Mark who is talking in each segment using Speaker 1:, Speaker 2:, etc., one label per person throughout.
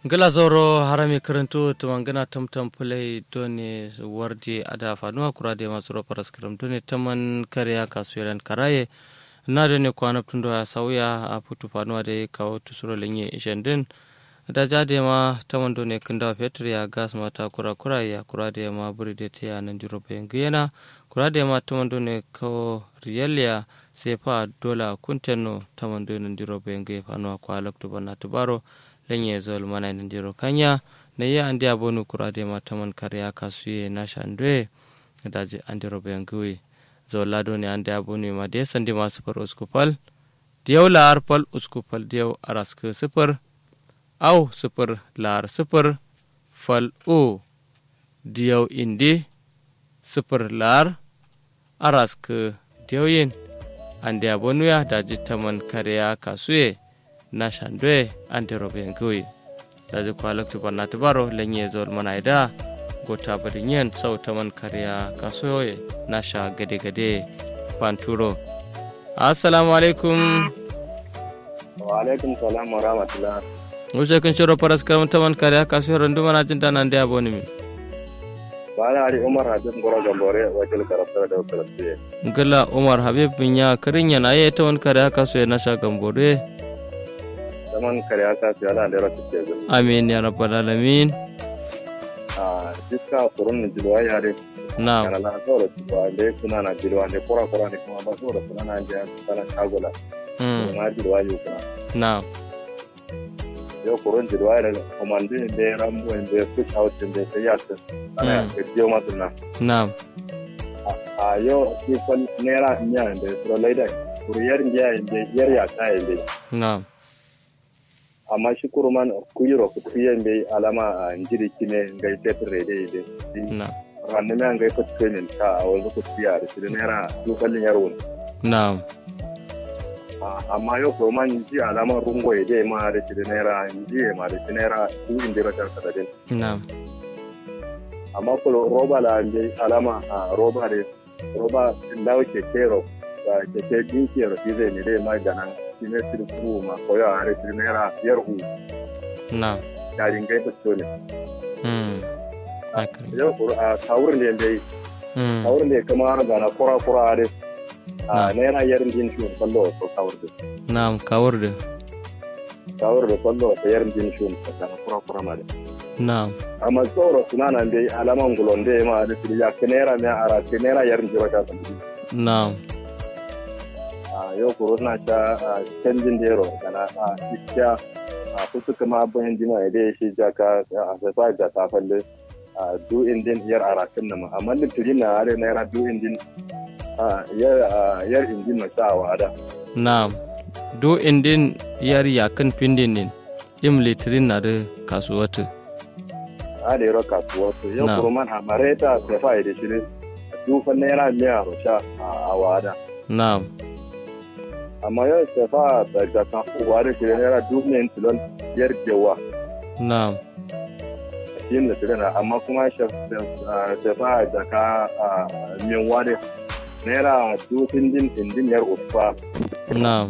Speaker 1: gala zoro harami karanto tumangana tamtam pulai done warje ada fanuwa kura de masu roparas karam done taman kariya kasuwalan karaye na done kwana tundo ya sauya a putu fanuwa da kawo tusuro lenye ishendin da jade ma taman done kinda fetur ya gas mata kura kura ya kura da ma buri da ta yanan jiro bayan guyana kura da ma taman done kawo riyaliya sai fa dola kunteno taman done jiro bayan guyana fanuwa kwa laktu bana tubaro lenye zol mana ndiro kanya na ye andi abonu kurade mataman karya kasuye na shandwe daji andi robe ngui zol lado ne andi abonu ma de sandi ma super uskupal diyaw lar pal uskupal diyaw arask super au super lar super fal o diyaw indi super lar arask diyaw yin andi abonu ya daji taman karya kasuye na shandwe ante robe ngui daji kwalak tu banna tibaro lenye zol manaida gota bari nyen sau taman kariya kasoye na sha gade gade panturo assalamu alaikum
Speaker 2: wa alaikum salam wa rahmatullah
Speaker 1: wuce kun shiro paras karam taman kariya kasoye randu mana jinta nan da aboni mi
Speaker 2: bana ari umar habib ngoro gambore wakil karafta da karafta
Speaker 1: ngala umar habib nya karinya na ye taman kariya kasoye na sha gambore
Speaker 2: zaman kare aka su yana da rasu ke zai.
Speaker 1: amin ya rabbal alamin
Speaker 2: A jiska kurun na jilwa ya re.
Speaker 1: na'am
Speaker 2: Kana na saura jilwa da ya suna na jilwa da kura kura ne kuma ba saura suna na jiya sana shagula.
Speaker 1: mm.
Speaker 2: Na jilwa yau kuma.
Speaker 1: na'am
Speaker 2: Yau kurun jilwa ya da komandin da ya ramu da ya fish out da ya sai yasin. Ana
Speaker 1: Mm.
Speaker 2: ya biyo masu na.
Speaker 1: na'am
Speaker 2: A yau shi kwan naira miya da ya tsoro laida. Kuriyar miya da yar ya ta yi da
Speaker 1: na'am
Speaker 2: amma shi kuruman kuyiro kutuyen bai alama a njiri kine ngai tetre rede ide
Speaker 1: na'am
Speaker 2: ranne me ngai ko trenin ka a wanzu ku tiya da shi naira dukalin yarwon
Speaker 1: na'am
Speaker 2: amma yau kuruman ji alama rungo ide ma da shi naira ji ma da shi naira du inde ba tar sadin
Speaker 1: na'am
Speaker 2: amma ko roba la inde alama a roba de roba lawo ke kero ba ke ke dinki ro zai ne dai ma ganan shi ne shi ku ma koyo a da shi naira yar u
Speaker 1: na'am
Speaker 2: yarin gai ko ne
Speaker 1: mm. akari
Speaker 2: yau kuru a tawurin da yanda
Speaker 1: mm.
Speaker 2: a wurin da ya kama har gana kura kura da a
Speaker 1: Na.
Speaker 2: naira yarin jin shi kwallo ko kawar da
Speaker 1: na'am kawar da
Speaker 2: kawar da kwallo ta yarin jin shi ko gana kura kura ma da
Speaker 1: na'am
Speaker 2: amma tsoro suna nan dai alaman gulon da ya ma da shi ya ke naira mai ara ke naira yarin jira ta san
Speaker 1: na'am
Speaker 2: a yau kuro na ta a canjin da yaro gana a iskiya a kusa kama abin jima ya dai shi jaka a sai da ta falle a du indin yar arakin nan amma litiri na are naira du indin a yar a yar indin na sa wa da
Speaker 1: na'am do indin yar yakan pindin din im litirin na da kasuwatu
Speaker 2: a da yaro kasuwa su yau
Speaker 1: Na.
Speaker 2: kurman a mareta da fa da shi dufan naira miya rusha a wada
Speaker 1: na'am
Speaker 2: amma yau da fa da da kan uwa da shi naira dufan tilon yar jewa
Speaker 1: na'am
Speaker 2: shi ne da na amma kuma shi da fa da ka min wade naira dufin din indin yar usfa
Speaker 1: na'am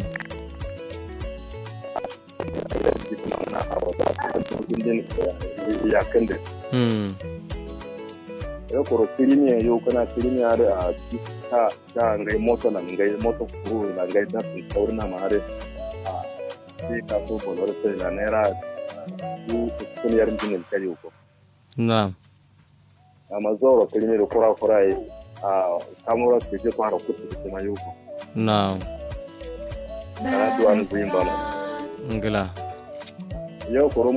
Speaker 2: shi kuma na a wata dufin din yakan da
Speaker 1: mm.
Speaker 2: ya kuro kirimiya yau kana kirimiya da a ta ta ngai moto na ngai moto kuru na ngai ta sun sauri na mare a sai ka so bolor sai na naira du kun yar jinin kare ko
Speaker 1: na'am
Speaker 2: amma zoro kirimi da kura kura yi a kamura su je fara kutu da kuma yau ko
Speaker 1: na'am
Speaker 2: kana duwan buyin bana
Speaker 1: ngila
Speaker 2: yau kuro